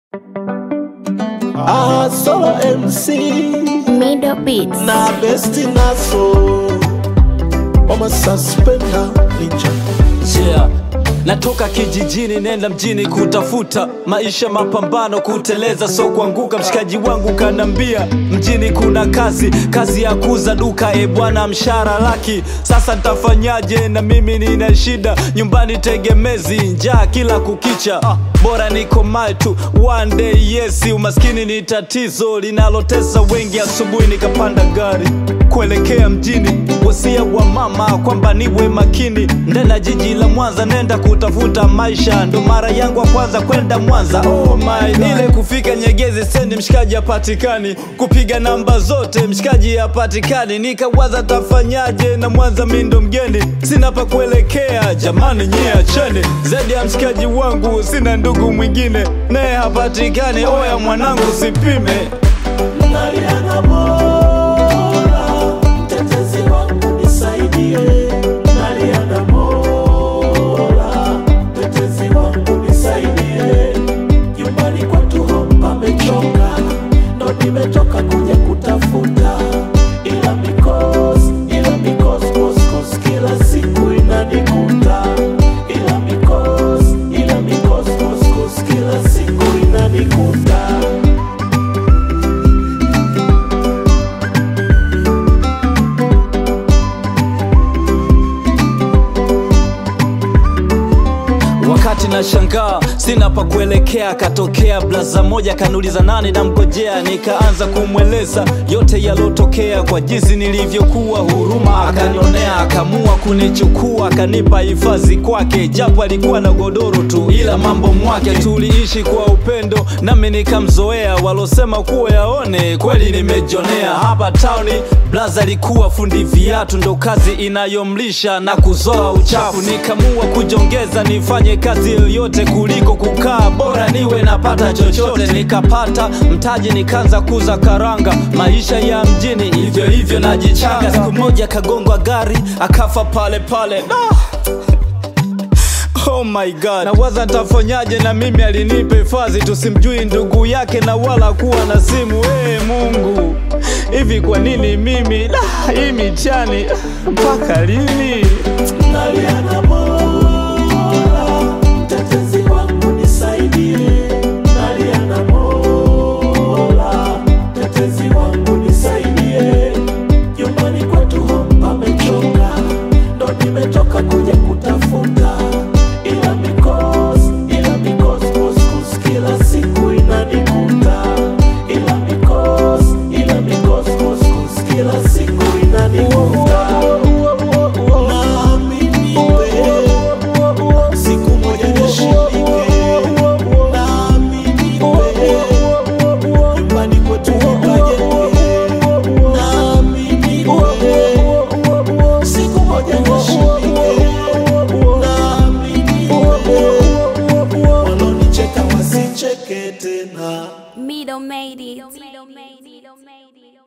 Ah, solo MC Middle Beats. na besti naso wama suspenda ninja yeah. Natoka kijijini nenda mjini kutafuta maisha, mapambano, kuteleza so kuanguka. Mshikaji wangu kanambia mjini kuna kazi, kazi ya kuza duka. E bwana, mshahara laki. Sasa ntafanyaje? Na mimi nina shida nyumbani, tegemezi, njaa kila kukicha. Ah, bora niko mai tu one day, yes. Umaskini ni tatizo linalotesa wengi. Asubuhi nikapanda gari kuelekea mjini, wasia wa mama kwamba niwe makini. Ndena jiji la Mwanza, nenda kutafuta maisha, ndo mara yangu ya kwanza kwenda Mwanza. Oh my God. Ile kufika Nyegezi stendi, mshikaji hapatikani, kupiga namba zote mshikaji hapatikani. Nikawaza tafanyaje, na Mwanza mi ndo mgeni, sina pa kuelekea. Jamani nyie acheni, zaidi ya mshikaji wangu sina ndugu mwingine, naye hapatikani. Oya mwanangu, sipime naliana mola mtetezi wangu nisaidie naliana mola mtetezi wangu nisaidie nyumbani kwetu hapa mechoka ndo nimetoka kuja kutafuta ila mikos ila mikos kos kos kila siku inanikuta ila mikos ila mikos kos kos kila siku inanikuta Wakati na shangaa sina pa kuelekea, katokea blaza moja kaniuliza nani namgojea, nikaanza kumweleza yote yalotokea kwa jinsi nilivyokuwa. Huruma akanionea, akamua kunichukua, akanipa hifadhi kwake, japo alikuwa na godoro tu, ila mambo mwake. Tuliishi kwa upendo, nami nikamzoea. Walosema kuwa yaone, kweli nimejonea. Hapa tauni blaza alikuwa fundi viatu, ndo kazi inayomlisha na kuzoa uchafu. Nikamua kujongeza nifanye kazi yoyote kuliko kukaa, bora niwe napata chochote. Nikapata mtaji nikaanza kuza karanga, maisha ya mjini hivyo hivyo najichanga. Siku moja kagongwa gari akafa pale pale ah! Oh my God, nawaza ntafanyaje? Na mimi alinipa hifadhi, tusimjui ndugu yake na wala kuwa na simu. Ee Mungu, hivi kwa nini mimi? Da, hii michani mpaka lini? naliana mola mtetezi wangu nisaidie naliana mola mtetezi wangu nisaidie nyumbani kwetu hapa mechoka ndo nimetoka kuja kutafuta ila mikos ila mikos kos kos kila siku inanikuta ila mikos ila mikos kos kos kila siku inanikuta Naamini wewe, siku moja nishindike. Naamini wewe, nyumbani kwetu nikajenge. Naamini wewe, siku moja nishindike. Naamini wewe, walonicheka wasicheke tena. Middle made it. Middle made it.